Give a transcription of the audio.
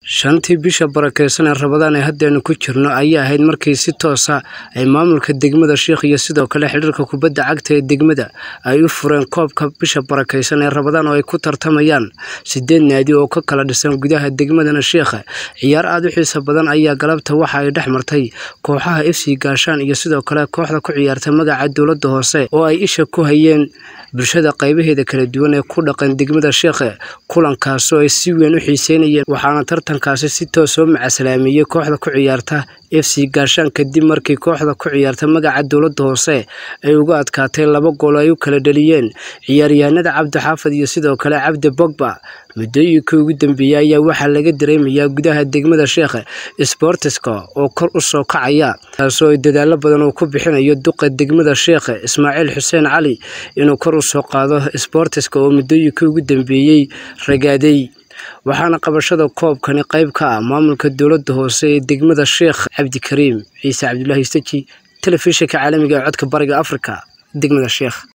shantii bisha barakeysan ee rabadaan ee haddeenu ku jirno ayay ahayd markii si toosa ay maamulka degmada sheikh iyo sidoo kale xidhiirka kubadda cagta ee degmada ay u fureen koobka bisha barakeysan ee rabadaan oo ay ku tartamayaan sideed naadi oo ka kala dhisan gudaha degmadana sheikha ciyaar aada u xiisa badan ayaa galabta waxa ay dhex martay kooxaha f c gaashaan iyo sidoo kale kooxda ku ciyaarta magaca dowladda hoose oo ay isha ku hayeen bulshada qaybaheeda kala duwan ee ku dhaqan degmada sheikhe kulankaasoo ay si weyn u xiiseynayeen waxaana tartankaasi si toos oo macasalaameeyey kooxda ku ciyaarta f c gaashaan kadib markii kooxda ku ciyaarta magaca dowladda hoose ay uga adkaatay laba gool ay u kala dhaliyeen ciyaaryahanada cabdi xaafad iyo sidoo kale cabdi bogba muddooyinkii ugu dambeeyey ayaa waxaa laga dareemayaa gudaha degmada sheikhe sbortiska oo kor u soo kacaya taasoo ay dadaalo badan uu ku bixinayo duqa degmada sheikhe ismaaciil xuseen cali inuu kor u soo qaado sbortiska oo muddooyinkii ugu dambeeyey ragaaday waxaana qabashada koobkani qayb ka ah maamulka dowladda hoose ee degmada sheikh cabdikariim ciise cabdulaahi staji telefishinka caalamiga ee codka bariga afrika degmada sheikh